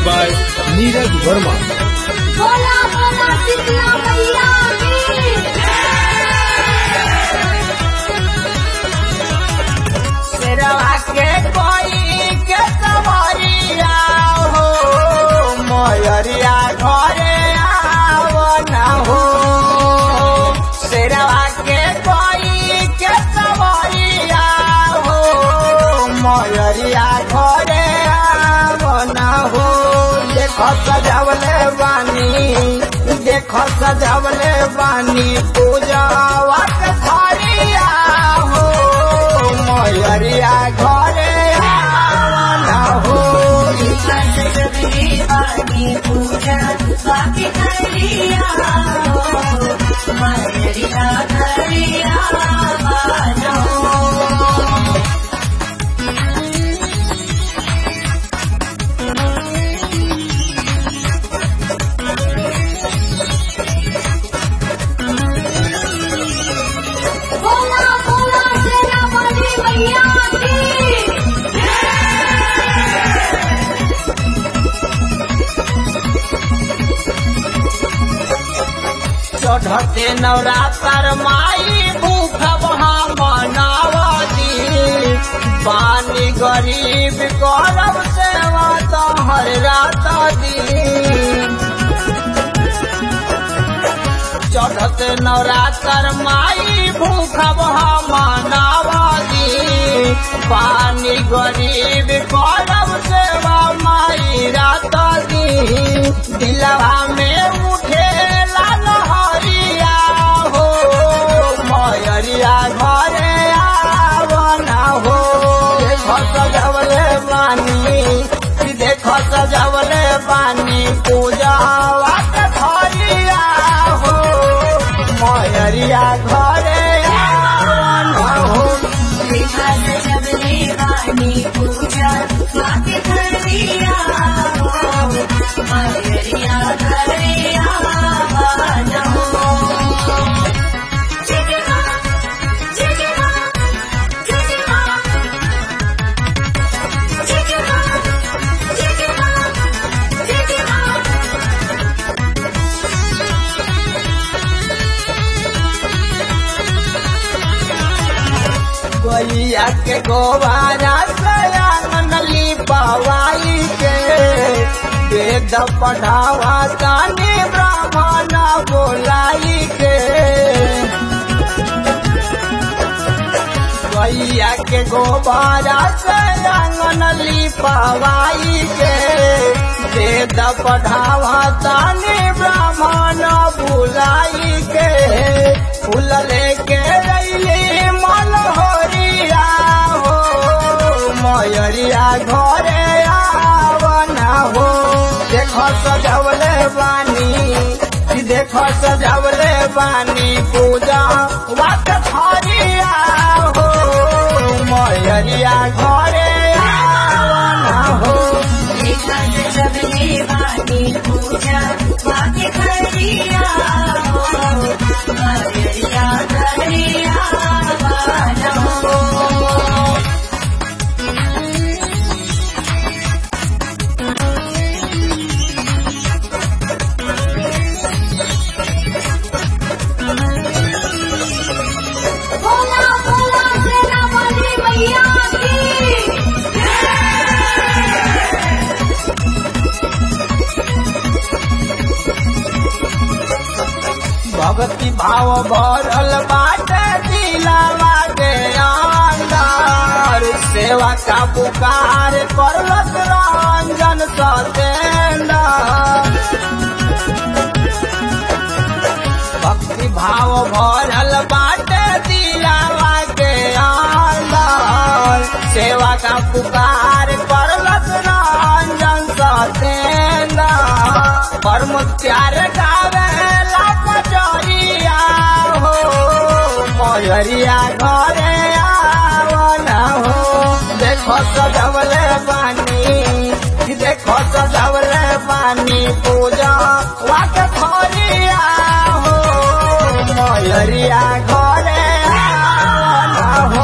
by Neeraj Verma. बोला बोला शीतला मैया की शेरवा के कोई के सवरिया हो मयरिया घरे आव न हो शेरवा के कोई के सवरिया हो मयरिया घरे आव न हो देखो सजावले बानी देखो सजावले बानी पूजा वाट थारिया हो मयरिया घरे आवन हो बोला बोला शेरा वाली मैया की चढ़ते नवरात्र माई भूख मनावती पानी गरीब गौरव सेवा तो हर रात दी चढ़ते नवरात्र माई भूख मनावती पानी गरीब गौरव सेवा माई रात दी दिलवा में उठे लाल हरिया हो मयरिया घरे आवना हो देखो सजवले बानी देखो सजवले बानी पूजा वाट धरिया हो मयरिया घरे आवना हो गैया के गोबारा सयान लिपवाई के वेद पढ़ावा तानी ब्राह्मण बोलाई के गैया के गोबारा सयान लिपवाई के वेद पढ़ावा तानी ब्राह्मण बुलाई के फूल लेके रैली मन होरिया हो मयरिया घरे आवना हो देखो सजवले बानी देखो सजवले बानी पूजा वाट थरिया हो मयरिया घरे आवना हो बोला बोला शेरा वाली मैया की भक्ति भाव भरल बाटे दिलावा के अंदर सेवा का पुकार करलस रंजन सतेंद्र भक्ति भाव भरल बाटे दिलावा के अंदर सेवा का पुकार करलस रंजन सतेंद्र परम प्यार गावे ला कचरिया हो मयरिया घरे आवना हो देखो सजवले पानी देखो सजवले पानी पूजा वाट खरिया हो मयरिया घरे आवना हो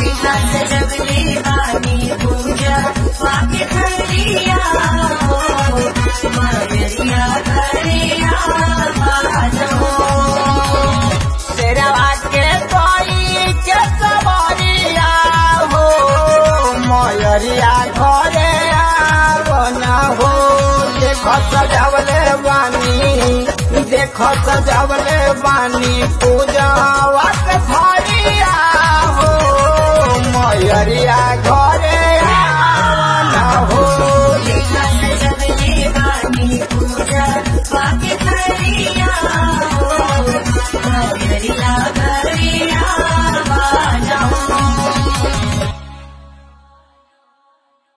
जगले वाणी पूजा वाक्य खरिया हो देखो सजावले बानी देखो सजावले बानी पूजा वाक थारिया हो मयरिया घर